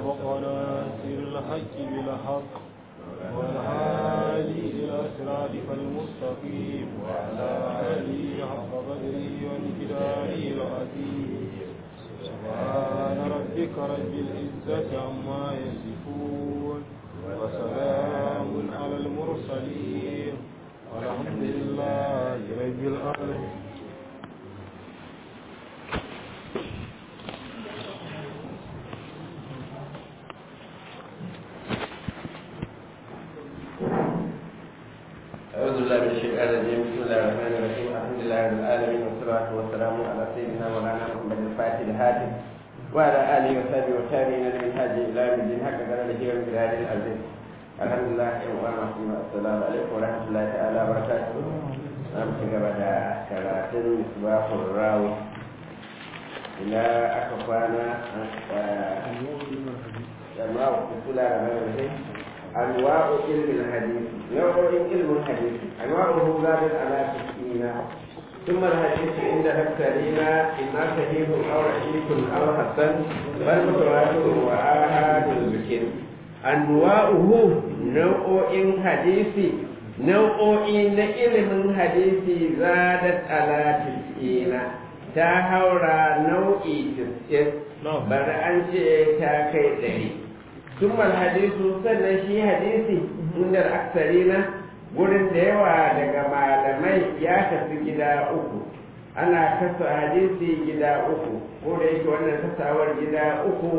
سبق ناصر الحق بالحق والهادي إلى صراطك المستقيم وعلى آله حق قدره ومقداره العظيم سبحان ربك رب العزة عما يصفون وسلام على المرسلين والحمد لله رب العالمين أعوذ بالله من الشيطان الرجيم بسم الله الرحمن الرحيم الحمد لله رب العالمين والصلاة والسلام على سيدنا مولانا محمد الفاتح الهادي وعلى آله وصحبه والتابعين لمن هاجي إلى يوم الدين حق قدره ومقداره العظيم الحمد لله السلام عليكم ورحمة الله تعالى وبركاته نعم تقبل كراتين مصباح الراوي إلى أكفانا أنواع بسم الله الرحمن الرحيم أنواع علم الحديث نوع علم الحديث أنواعه زادت على تسعين ثم الحديث عند أكثرين إما صحيح أو رحيم أو حسن بل متواتر وآحاد ذكر أنواعه نوع حديث نوع علم الحديث زادت على تسعين ta haura nau'i 90 bari an ce ta kai ɗari ثم الحديث sannan shi hadisi inda aksarina gurin da yawa daga malamai ya tafi gida uku ana kasa hadisi gida uku ko da yake wannan kasawar gida uku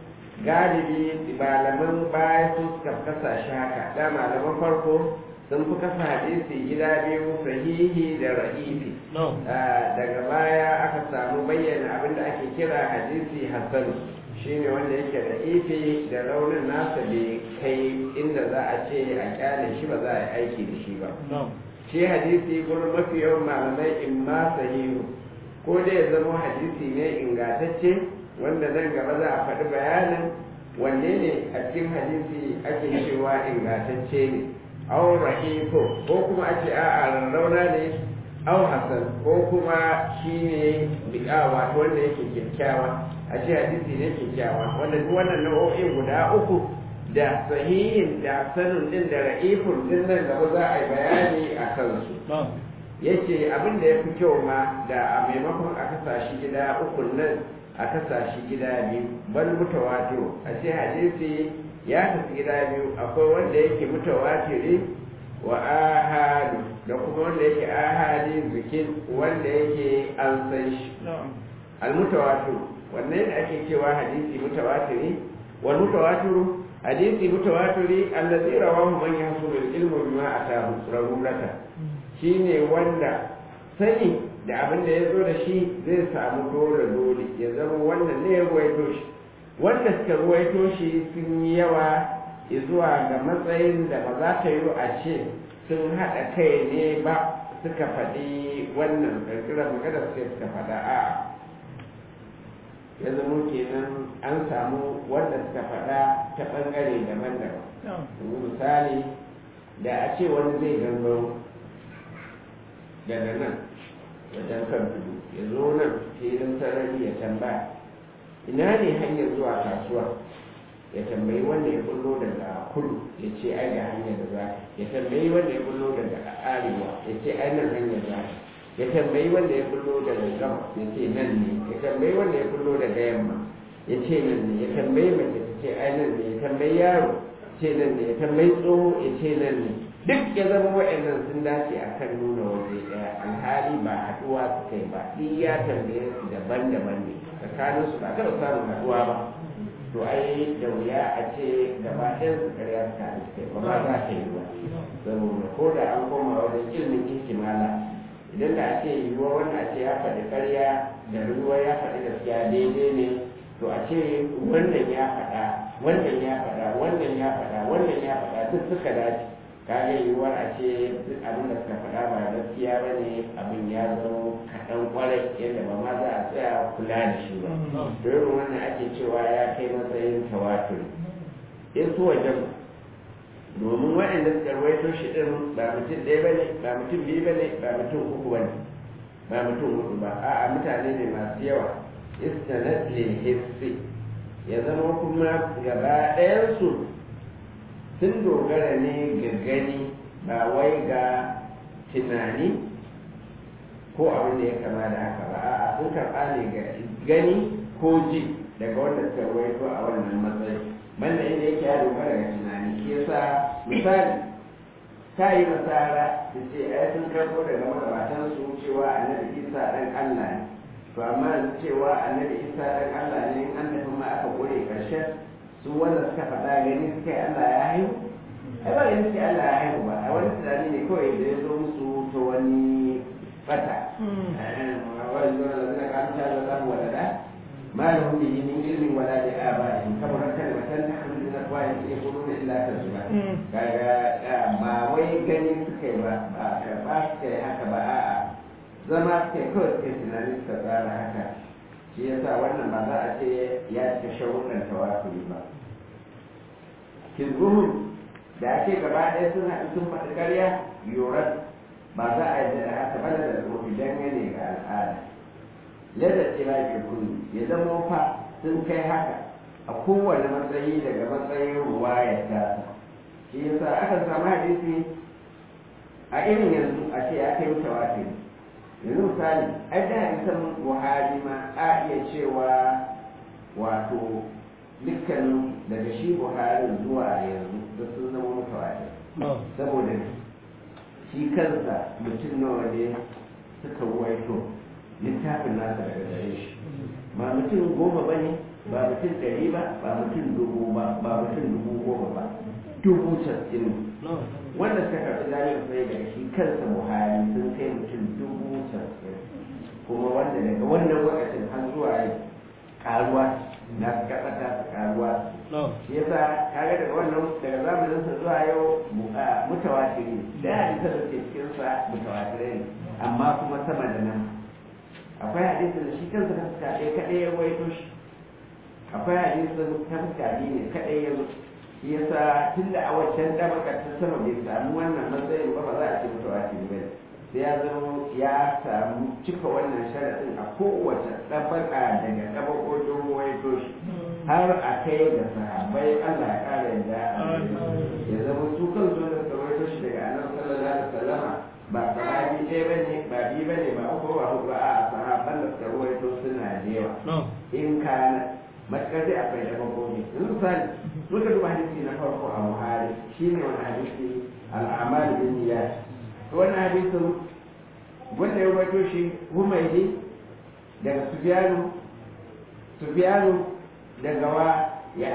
galibi malaman baya su suka kasa shi haka da malaman farko sun fi kasa hadisi gida biyu sahihi da ra'ifi daga baya aka samu bayyana abin da ake kira hadisi hassanu shine wanda yake da ife da raunin nasa bai kai inda za a ce a kyale shi ba za a yi aiki da shi ba shi hadisi gurin mafi yawan malamai in ma sahihu ko da ya zama hadisi ne ingantacce wanda nan gaba za a faɗi bayanin wanne ne a cikin hadisi ake cewa ingantacce ne au rahiko ko kuma a ce a'a rarrauna ne au hasan ko kuma shi ne biƙa wato wanda yake kyakkyawa a ce hadisi ne kyakkyawa wanda duk wannan nau'o'in guda uku da sahihin da sanin din da ra'ifun din nan gaba za a yi bayani a kansu yace abin da ya fi kyau ma da a maimakon a kasa shi gida uku nan a kasa shi gida biyu bal mutawatir a ce hadisi ya kasu gida biyu akwai wanda yake mutawatiri wa ahadu da kuma wanda yake ahadi zikin wanda yake an san shi al-mutawatir wannan da ake cewa hadisi mutawatiri wal mutawatiru hadisi mutawatiri allazi rawahu man yahsul ilmu bima atahu rarurata shine wanda sani da abin da ya zo da shi zai samu dole dole ya zama wannan ne ya ruwaito shi wanda suka ruwaito shi sun yi yawa zuwa ga matsayin da ba za ta yi a ce sun haɗa kai ne ba suka faɗi wannan ƙirƙirar magana sai suka faɗa a ya zama kenan an samu wanda suka faɗa ta ɓangare daban-daban misali da a ce wani zai gangaro daga nan wajen kan tudu ya zo nan filin sarari ya tambaya ina ne hanyar zuwa kasuwa ya tambayi wanda ya bullo daga kudu ya ce ai ga hanyar da za ya tambayi wanda ya bullo daga arewa ya ce ai nan hanyar za ya tambayi wanda ya bullo daga gama ya ce nan ne ya tambayi wanda ya bullo daga yamma ya ce nan ne ya tambayi mace ta ce ai nan ne ya tambayi yaro ce nan ne ya tambayi tsoho ya ce nan ne duk ya zama wa'annan sun dace a kan nuna waje ɗaya alhali ba haɗuwa su kai ba duk ya tambaye su daban-daban ne tsakanin su ba taɓa samun haɗuwa ba to ai da wuya a ce gaba ɗayan su ƙarya su kai ba ma za ta yi ba saboda ko da an koma wajen ilimin ihtimala idan da ake yiwuwa wanda a ce ya faɗi ƙarya da ruwa ya faɗi gaskiya daidai ne to a ce wannan ya faɗa wannan ya faɗa wannan ya faɗa wannan ya faɗa duk suka dace kaga yiwuwar a ce duk abin da suka faɗa ba gaskiya ba ne abin ya zama kaɗan ƙwarai yadda ba ma za a tsaya kula da shi ba to irin wannan ake cewa ya kai matsayin tawatur in su wajen domin waɗanda suka rawaito shi ɗin ba mutum ɗaya ba ne ba mutum biyu ba ne ba mutum uku ba ne ba mutum hudu ba a'a mutane ne masu yawa istanat lil hissi ya zama kuma gaba ɗayansu sun dogara ne ga gani ba wai ga tunani ko abin da ya kama da haka ba a'a sun karɓa ne ga gani ko ji daga wanda suka rawaito a wannan matsayi banda inda yake ya dogara ga tunani shi yasa misali ta yi nasara da ce ai sun karɓo daga magabatan su cewa annabi isa ɗan allah ne to amma cewa annabi isa ɗan allah ne in an tafi ma aka ƙure ƙarshen su wanda suka faɗa gani suka yi allah ya haihu ai ba gani suke allah ya haihu ba a wani tunani ne kawai da ya zo musu ta wani fata wani zuwa da zina kamta da zamu wadada ما لهم به من علم ولا لآبائهم كبرت كلمة تخرج من أفواههم يقولون إلا كذبا kaga ba wai gani suka yi ba ba karɓa suka yi haka ba a'a zama suka yi kawai suka tunani suka tsara haka shi yasa wannan ba za a ce ya cika sharuɗan tawakuli ba kizbuhum da ake gaba ɗaya sun haɗu sun faɗi ƙarya yoran ba za a yi da haka ba da rufi dangane ga al'ada ladda tsira kullu ya zama fa sun kai haka a kowane matsayi daga matsayin ruwa ya tasa shi yasa aka samu hadisi a irin yanzu a ce ya kai mutawatir yanzu misali ai da hadisan buhari ma a iya cewa wato dukkanin daga shi buhari zuwa yanzu da sun zama mutawatir saboda shi kansa mutum nawa ne suka ruwaito littafin nasa daga gare shi ba mutum goma ba ne ba mutum ɗari ba ba mutum dubu ba ba mutum dubu goma ba dubu casa'in wanda suka karɓi jami'ar sai daga shi kansa buhari sun kai mutum dubu casa'in kuma wanda daga wannan lokacin har zuwa yau karuwa na suka ta su karuwa shi yasa kaga daga wannan daga zamanin sa zuwa yau mutawatiri da hadisan da ke cikin sa mutawatirai ne amma kuma sama da nan akwai hadisin da shi kansa ta fuska ɗaya kaɗai ya waito shi akwai hadisin ta fuska biyu ne kaɗai ya zo shi yasa tun da a wancan ɗabakar ta sama bai samu wannan matsayin ba ba za a ce mutawatiri ba ne sai ya zama ya samu cika wannan sharaɗin a kowace ɗabaka daga ɗabakokin waito shi har a kai ga sahabbai Allah ya ƙara yadda ya zama su kansu da suka waito shi daga annabi sallallahu alaihi wasallama ba sahabi ɗaya ba ne ba biyu ba ne ba uku ba huɗu a sahaban da suka ruwaito suna da yawa in kana matuƙar dai akwai da bakobi yanzu misali muka duba hadisi na farko a buhari shi ne wani hadisi al'amal bin niyyat wannan hadisin wanda ya ruwaito shi humaydi daga sufyanu sufyanu daga wa ya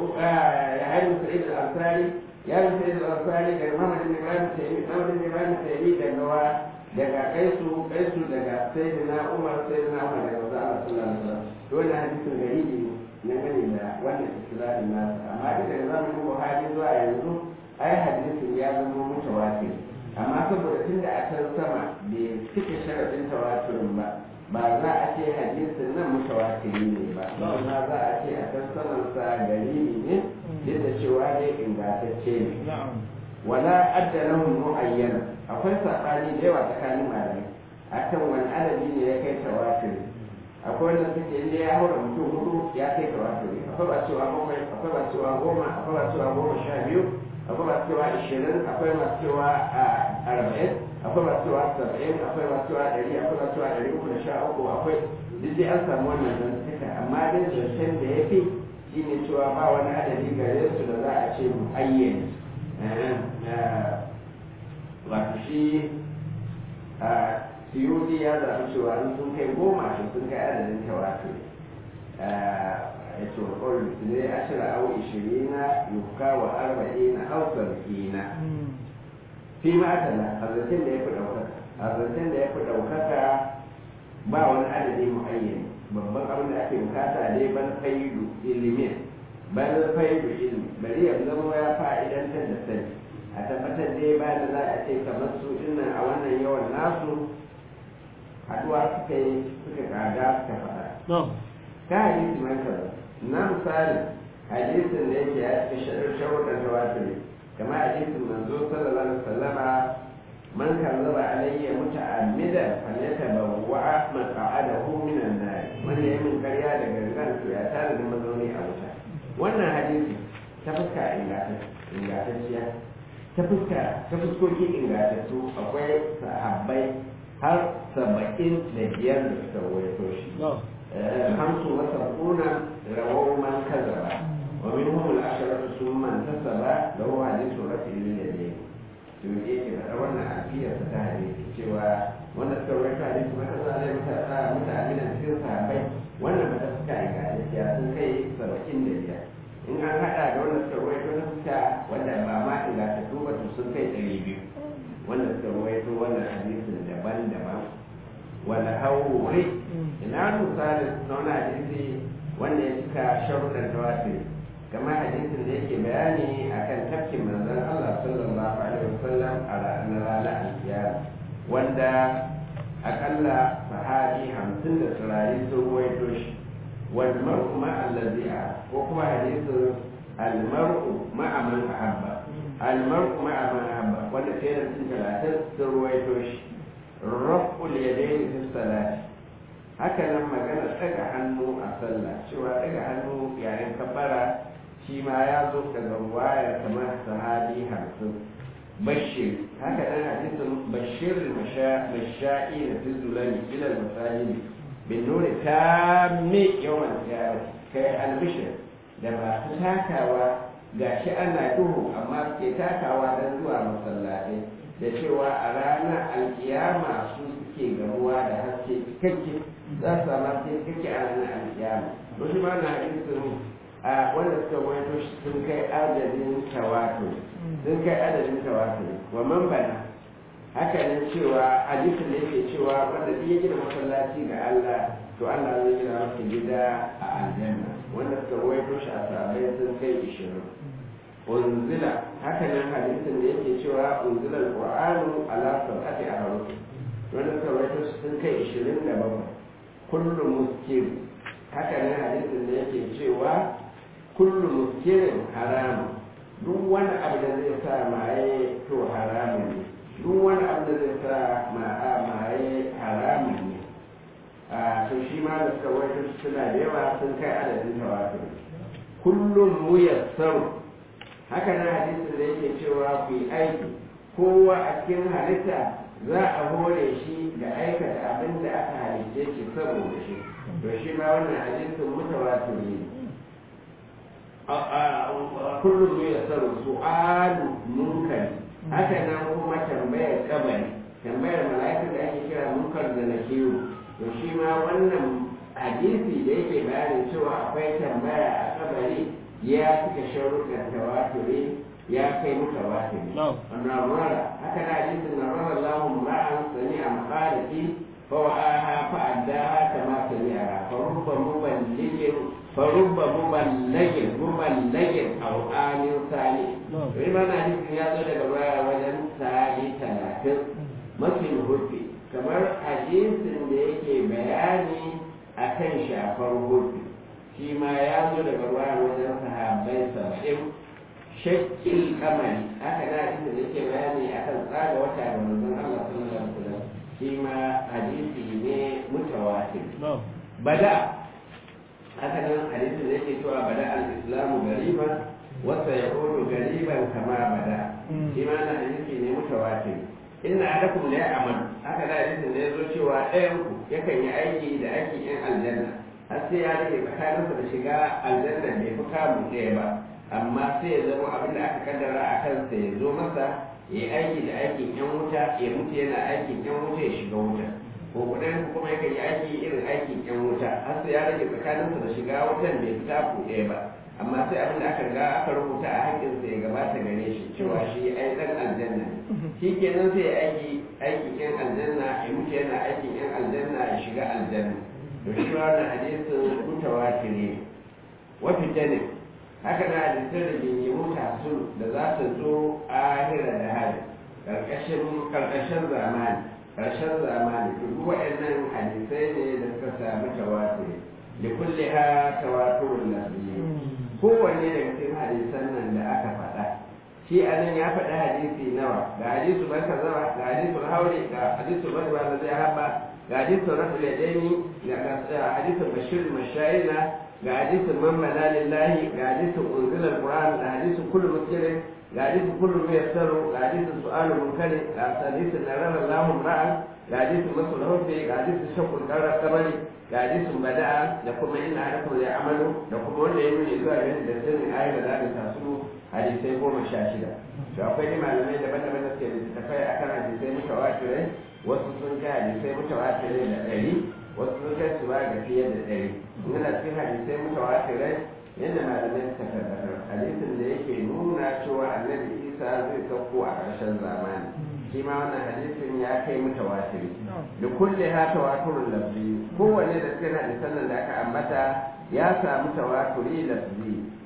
ayyar sa'id al-ansari ya bi sai da alfani daga Muhammad bin Ibrahim Tayyib Muhammad bin Ibrahim Tayyib daga wa daga Kaisu Kaisu daga Sayyidina Umar Sayyidina Umar daga Rasul Allah sallallahu alaihi wasallam dole hadisin garibi ne gane da wannan istilahin nasa amma da daga zamanin Buhari zuwa yanzu ai hadisin ya zama mutawatir amma saboda tunda a can sama bai cika sharadin tawatirin ba ba za a ce hadisin nan mutawatiri ne ba amma za a ce a can saman sa garibi ne duk da cewa dai ingantacce ne wala adda lahum muayyana akwai sabani da yawa tsakanin malamai akan wani adadi ne ya kai tawatur akwai wanda suke inda ya haura mutum hudu ya kai tawatur akwai ba cewa bakwai akwai ba cewa goma akwai ba cewa goma sha biyu akwai ba cewa ishirin akwai ba cewa arba'in akwai ba cewa saba'in akwai ba cewa ɗari akwai ba cewa ɗari uku da sha uku akwai duk dai an samu wannan zantuka amma dai zancen da ya fi shi ne cewa ba wani adadi gare su da za a ce mu ayyana wato shi a siyudi ya zaɓi cewa in sun kai goma shi sun kai adadin tawatur ya ce wa kawai ne ashira au ishirina yuka wa arba'ina au sab'ina fi ma'adala a zancen da ya fi ɗaukaka a zancen da ya fi ɗaukaka ba wani adadi mu'ayyani babban abin da ake bukata ne ban faidu ilimin ban faidu ilimi bari ya zama ya fa'idantar da sani a tabbatar dai ba da za a ce kamar su dinnan a wannan yawan nasu haduwa suka yi suka kaga suka faɗa ka hadisi man kaza na misali hadisin da yake ya cika sharuɗan tawatiri kamar hadisin manzo sallallahu alaihi wasallama man kazzaba alayya muta'ammidan falyatabawwa maq'adahu minan nar wanda ya min karya da gangan to ya tare da mazauni a wuta ta fuska ingantacciya ta fuska ta fuskoki ingantattu akwai sahabbai har saba'in da biyar da suka waito shi hamsu wa sab'una rawau man kazaba wa minhum al-asharatu summa tasaba lahu hadithu rafi'il yadayn to yake da wannan alfiyar ta hadisi cewa wanda suka waito hadisi maka sa alai mutane da cikin sahabbai wannan ba ta fuska ingantacciya sun kai saba'in da biyar in an haɗa da wanda suka ruwaito na fuska wanda ba ma ingantattu ba to sun kai ɗari biyu wanda suka ruwaito wannan hadisin daban-daban wanda haure ina misalin na wani hadisi wanda ya cika sharuɗan tawafi kamar hadisin da yake bayani akan tafkin manzon Allah sallallahu alaihi wasallam a ranar ranar alkiyama wanda akalla sahabi hamsin da turare sun ruwaito shi والمرء مع الذي أحب وهو حديث المرء مع من أحب المرء مع من أحب ولا كان في ثلاثة سرويتوش رفع اليدين في الصلاة هكذا لما كان تجا hannu a sallah cewa daga hannu yayin kabbara shi ma ya zo daga waya kamar sahabi hamsin bashir haka nan hadisin bashir masha'i da fi zulani ila masajidi بالنور التام يوم القيامة كي البشر da masu takawa ga shi ana duhu amma suke takawa don zuwa masallatai da cewa a ranar alkiyama su suke gamuwa da haske cikakke za su samu haske cikakke a ranar alkiyama wasu ma na hadisin a wanda suka wato sun kai adadin tawatur sun kai adadin tawatur wa man bana haka nan cewa hadisin da yake cewa wanda duk ya gina masallaci ga Allah to Allah zai gina masa gida a aljanna wanda suka rawaito shi a sahabbai sun kai ishirin unzila haka nan hadisin da yake cewa unzila alqur'anu ala sab'ati ahruf wanda suka rawaito shi sun kai ishirin da bakwai kullu muskir haka nan hadisin da yake cewa kullu muskirin haramun duk wani abu da zai sa maye to haramun ne duk wani abu da zai sa ma'a maye haramun ne a to shi ma da suka wato suna da yawa sun kai adadin tawatur kullum muyassaru haka nan hadisin da yake cewa ku yi aiki kowa a cikin halitta za a hore shi da aikata abin da aka halitte shi saboda shi to shi ma wannan hadisin mutawatir ne kullum muyassaru su'alu munkari haka nan kuma tambayar kabari tambayar mala'ikar da ake kira munkar da nakiru to shi ma wannan hadisi da yake bayanin cewa akwai tambaya a kabari ya cika sharuɗan tawaturi ya kai muka watiri annabara haka na hadisin na rana lahun ra'an sani a makariki fa wa'aha fa addaha kama sani a fa rubba muballigin fa rubba muballagin muballagin aw amin sani wani ma na hadisin ya zo daga baya wajen sani talatin mafi hufi kamar hadisin da yake bayani akan shafar hufi shi ma ya zo daga baya wajen sahabbai saba'in shakkil kamari haka na inda da yake bayani akan tsaga wata da manzon Allah sallallahu alaihi wasallam shi ma hadisi ne mutawatir bada haka nan hadisi da yake cewa bada al-islamu gariban wa sayaudu gariban kama bada shi ma na hadisi ne mutawatir inna adakum la ya'mal haka da hadisin da yazo cewa ɗayan ku yakan yi aiki da aikin yan aljanna har sai ya rage tsakaninsa da shiga aljanna bai fi kamu ɗaya ba amma sai ya zama abin da aka kaddara a kansa ya zo masa ya yi aiki da aikin yan wuta ya mutu yana aikin yan wuta ya shiga wuta ko kudan kuma yakan yi aiki irin aikin yan wuta har sai ya rage tsakaninsa da shiga wutan bai fi taku ɗaya ba amma sai abin da aka ga aka rubuta a haƙƙinsa ya gabata gare shi cewa shi ai dan aljanna shi kenan sai aiki aikin yan aljanna ya mutu yana aikin yan aljanna ya shiga aljanna to shi wannan hadisin mutawatir ne wa fitani haka na hadisin da jinjimu tasu da za su zo ahira da hali karkashin karkashin zamani karshen zamani to duk waɗannan hadisai ne da suka samu tawatir da kulli ha tawaturul lafzi kowanne daga cikin hadisan nan da aka faɗa shi a nan ya faɗi hadisi nawa ga hadisu ban kazawa ga hadisu haure ga hadisu ban ba da zai haɓa ga hadisu rasul yadaini ga hadisu bashir mashayina ga hadisin man bana lillahi ga hadisin unzila alquran ga hadisin kullu muskirin ga hadisin kullu muyassaru ga hadisin su'alu munkari ga hadisin narara Allahu ra'an ga hadisin masul hubbi ga hadisin shakul kabari ga hadisin bada'a da kuma inna hadakum ya amalu da kuma wanda ya nuni zuwa ga da sirrin ayat da za ta tasu hadisai goma sha shida to akwai ne malamai daban-daban da suke littattafai akan hadisai mutawatirai wasu sun kai hadisai mutawatirai da ɗari wasu sun kai su ba ga fiye da ɗari yana cikin hadisai mutawatirai yadda malamai suka tabbatar hadisin da yake nuna cewa annabi isa zai sauko a ƙarshen zamani shi ma wannan hadisin ya kai mutawatiri da kulle ha tawaturun lafzi kowanne da cikin hadisan nan da aka ambata ya samu tawaturi lafzi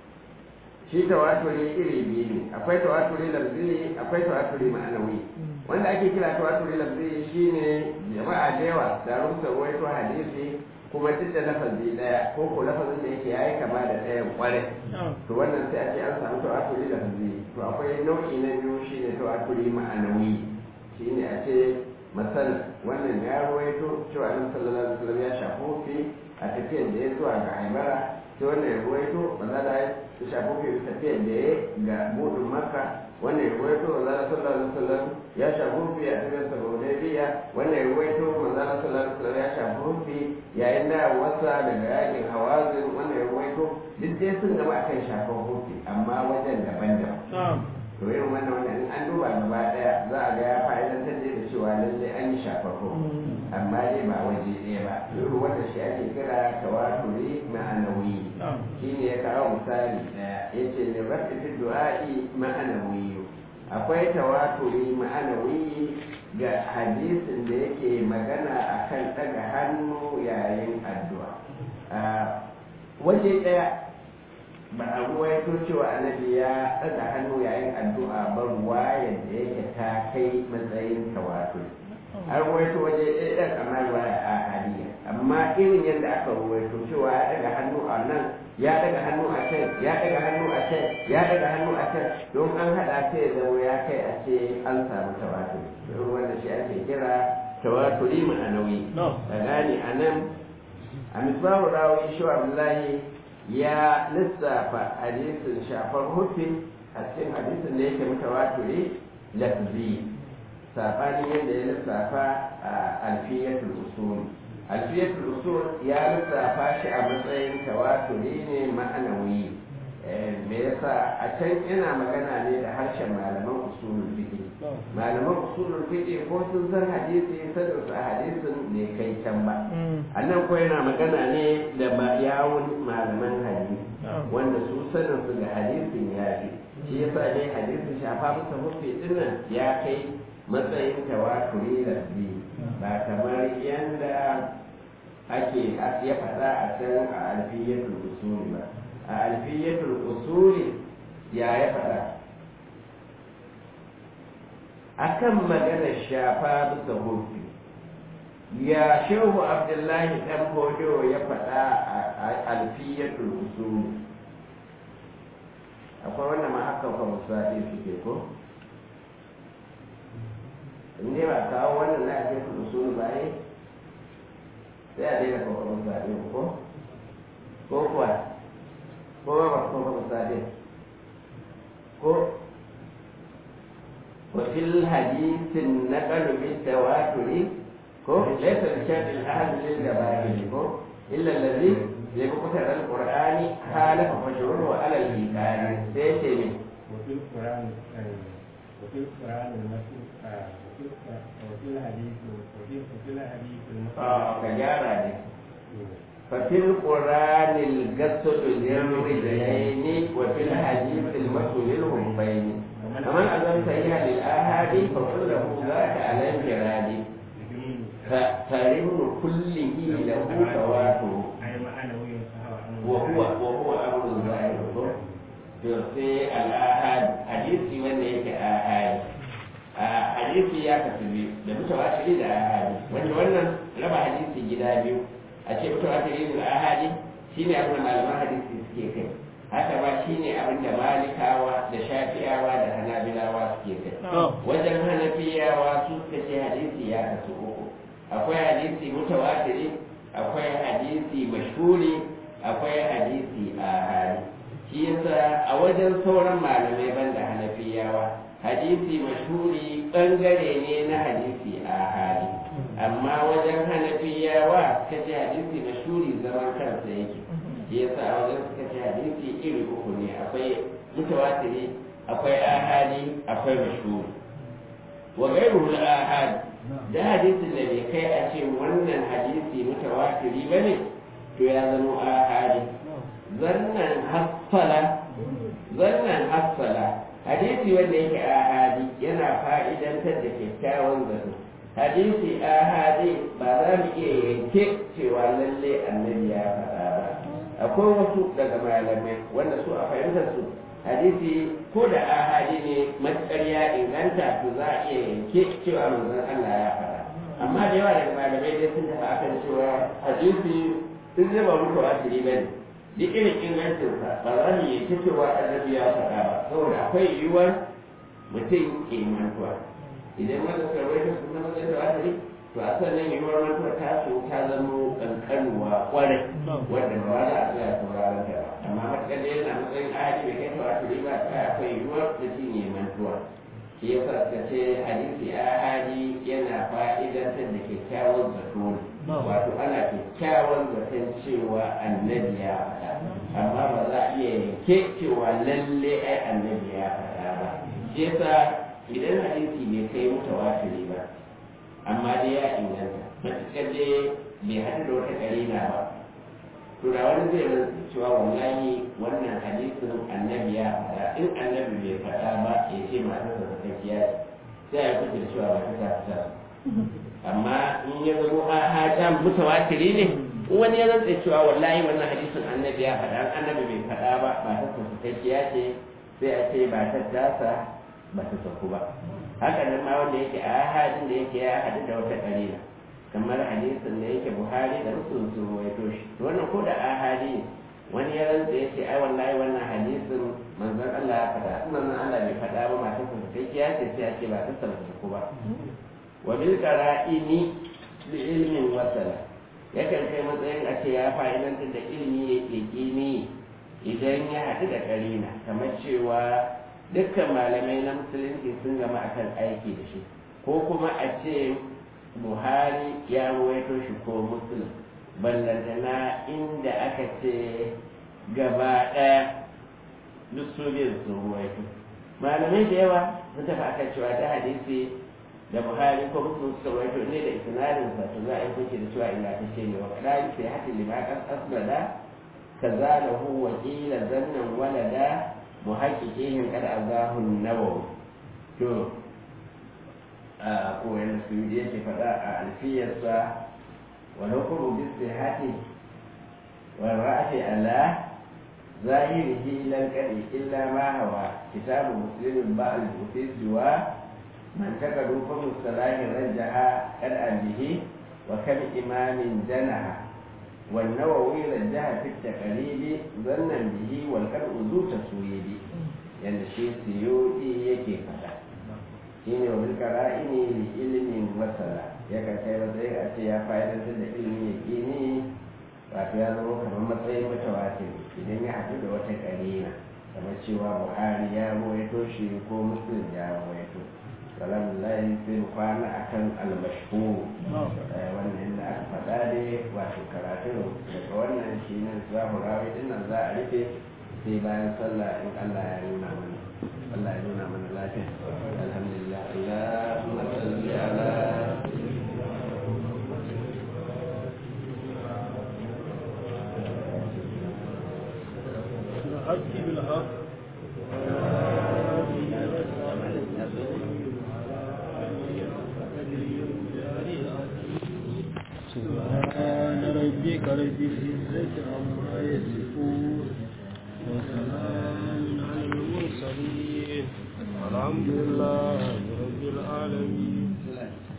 shi tawaturi iri biyu ne akwai tawaturi lafzi akwai tawaturi ma'anawi wanda ake kira tawaturi lafzi shine jama'a da yawa da rubuta ruwaito hadisi kuma duk da lafazi daya ko ko lafazin da yake yayi kama da ɗayan kware to wannan sai a ce an samu tawaturi lafzi to akwai nau'i na biyu shine tawaturi ma'anawi shine a ce masal wannan ya ruwaito cewa annabi sallallahu alaihi wasallam ya shafi a tafiyar da ya zuwa ga haibara sai wannan ya ruwaito maza da ya shafi fi tafiyar da ya ga budin makka wannan ya ruwaito maza da sallallahu alaihi wasallam ya shafi fi a tafiyar sa hudaybiya wannan ya ruwaito maza da sallallahu alaihi wasallam ya shafi fi yayin da wasa daga yakin hawazin wannan ya ruwaito duk dai sun gaba akan shafan hufi amma wajen daban-daban to irin wannan wannan in an duba gaba daya za a ga ya fa'idantar da cewa lallai an yi shafar hufi amma dai ba waje ɗaya ba irin wanda shi ake kira tawaturi ma'anawi shi ne ya kawo misali ɗaya ya ce ne rafi fi du'a'i ma'anawi akwai tawaturi ma'anawi ga hadisin da yake magana akan ɗaga hannu yayin addu'a waje ɗaya ba a ruwaito cewa annabi ya ɗaga hannu yayin addu'a ba ruwa yadda yake ta kai matsayin tawaturi an ruwaito waje ɗaya ɗan amma ruwaya a haliya amma irin yadda aka ruwaito cewa ya ɗaga hannu a nan ya ɗaga hannu a can ya ɗaga hannu a can ya ɗaga hannu a can don an haɗa sai ya zama ya kai a ce an samu tawaturi don wanda shi ake kira tawaturi ma'anawi ka gane a nan a misbahu rawi shi abdullahi ya lissafa hadisin shafar hufin a cikin hadisin da yake mutawaturi lafzi sabanin yadda ya lissafa a alfiyatul usul alfiyatul usul ya lissafa shi a matsayin tawaturi ne ma'anawi me yasa a can yana magana ne da harshen malaman usulul fiqh malaman usulul fiqh ko sun san hadisi sanin su a hadisin ne kai can ba annan ko yana magana ne da yawun malaman hadisi wanda su sanin su ga hadisin ya fi shi yasa dai hadisin shafa musa hufi dinnan ya kai matsayin tawaturi lafzi ba kamar yanda ake ya faɗa a can a alfiyatul usuli ba a alfiyatul usuli ya ya faɗa akan magana shafa bisa hufi ya shehu abdullahi dan bodo ya faɗa a alfiyatul usuli akwai wanda ma haka kwa musaɗi suke ko in dai ba kawo wannan na alfiyatul usuli ba yi sai a daina kwa musaɗi ko ko kuwa ko ba ba ko ba sade ko وفي الحديث النقل بالتواتر كو ليس بشرط الأهل للجماهير كو إلا الذي لمقتضى القرآن خالف مشروعه على الإنكار سيتم وفي القرآن وفي القرآن المسلم وفي الحديث وفي وفي الحديث آه كجارة ففي القرآن القصد للرجلين وفي الحديث المسؤول الهمين فمن أذن سيئا للآهاد فقل له ذاك على انفراد فرن كله له تواتر أي معنوي وهو وهو أمر ظاهر في الآهاد حديث من يك آهاد hadisi ya kasu biyu da mutawatiri da ahadi wanda wannan raba hadisi gida biyu a ce mutawatiri da ahadi shine abin da malaman hadisi suke kai haka ba shine abin da malikawa da shafi'awa da hanabilawa suke kai wajen hanafiyawa su suka ce hadisi ya kasu uku akwai hadisi mutawatiri akwai hadisi mashhuri akwai hadisi a hali shi yasa a wajen sauran malamai banda hanafiyawa hadisi mashhuri bangare ne na hadisi a hali amma wajen hanafiyawa suka ce hadisi mashhuri zaman kansa yake shi yasa a wajen suka ce hadisi iri uku ne akwai mutawatiri akwai ahadi akwai mashhuri wa gairu ahadi da hadisin da bai kai a ce wannan hadisi mutawatiri ba ne to ya zama ahadi zannan hassala zannan hassala hadisi wanda yake ahadi yana fa'idantar da kyakkyawan zato hadisi ahadi ba za mu iya yanke cewa lalle annabi ya faɗa ba akwai wasu daga malamai wanda su a fahimtar su hadisi ko da ahadi ne matuƙar ya inganta to za a iya yanke cewa manzon Allah ya faɗa amma da yawa daga malamai dai sun tafi akan cewa hadisi sun zama muku asiri bane duk irin ingancinsa ba za mu yanke cewa annabi ya faɗa ba saboda akwai yiwuwar mutum ke mantuwa idan wanda suka rawaita sun zama zai da asiri to a sannan yiwuwar mantuwa ta so ta zama kankanuwa kwarai wanda ba za a tsaya sauraron ta ba amma matuƙar da yana matsayin ahadi bai kai tawaturi ba ta akwai yiwuwar mutum ya mantuwa shi yasa suka ce hadisi ahadi yana fa'idantar da kyakkyawan zato ne wato ana kyakkyawan zaton cewa annabi ya faɗa amma ba za a iya yanke cewa lalle ai annabi ya faɗa ba shi yasa idan hadisi bai kai mutawatiri ba amma dai ya inganta matuƙar dai bai haɗu da wata ƙarina ba to da wani zai rantsa cewa wallahi wannan hadisin annabi ya faɗa in annabi bai faɗa ba ya ce matarsa sakakkiya sai ya kuce da cewa ba ta ta amma in ya zama a haja mutawatiri ne in wani ya rantsa cewa wallahi wannan hadisin annabi ya faɗa annabi bai faɗa ba ba ta sakakkiya ce sai a ce ba ta tasa ba ta saku ba haka nan ma wanda yake a hadin da yake ya haɗu da wata ƙarina kamar hadisin da yake buhari da muslim sun ruwaito shi wannan ko da ahadi ne wani ya rantsa ya ce ai wallahi wannan hadisin manzon Allah ya faɗa in manzon Allah bai faɗa ba matar sa sai ya ce sai ya ce ba ta sarrafa ku ba wa bil qara'ini bi ilmin wasala yakan kai matsayin a ce ya fa'idantar da ilmi ya ƙiƙini idan ya haɗu da ƙarina kamar cewa dukkan malamai na musulunci sun gama akan aiki da shi ko kuma a ce buhari ya ruwaito shi ko muslim ballantana inda aka ce gaba ɗaya duk su biyu sun ruwaito malamai da yawa sun tafi akan cewa ta hadisi da buhari ko muslim suka ruwaito ne da isnadin sa to za a yi kuke da cewa ingantacce ne wa kadari sai hatin limakan asbada kaza lahu wa qila zannan walada muhaqqiqin kad azahu an-nawawi to a kowane su yi yake faɗa a alfiyarsa wa hukumu bis sihati wa ra'ati ala zahirihi lan kadi illa ma hawa kitabu muslimin ba al siwa man takadu fa mustalahi rajaha kad bihi wa kam imamin janaha والنووي رجح في التقريب ظنا به والقرء ذو تسويب يعني شيء سيوطي يكي فدا shine wa bilkara ini li ilimin wasala ya kan kai matsayin a ce ya fa'idantar da ilimin ya kini wato ya zama kamar matsayin mutawatir idan ya haɗu da wata ƙarina kamar cewa buhari ya rawaito shi ko muslim ya rawaito alhamdulillah sai mu kwana akan almashhur wannan da aka faɗa dai wato karatu daga wannan shi ne za mu rawi din nan za a rufe sai bayan sallah in Allah ya nuna mana Allah ya nuna mana lafiya alhamdulillah Allahumma salli ala الحق بالحق سبحان ربك رب العزة عما يصفون وسلام على المرسلين الحمد لله رب العالمين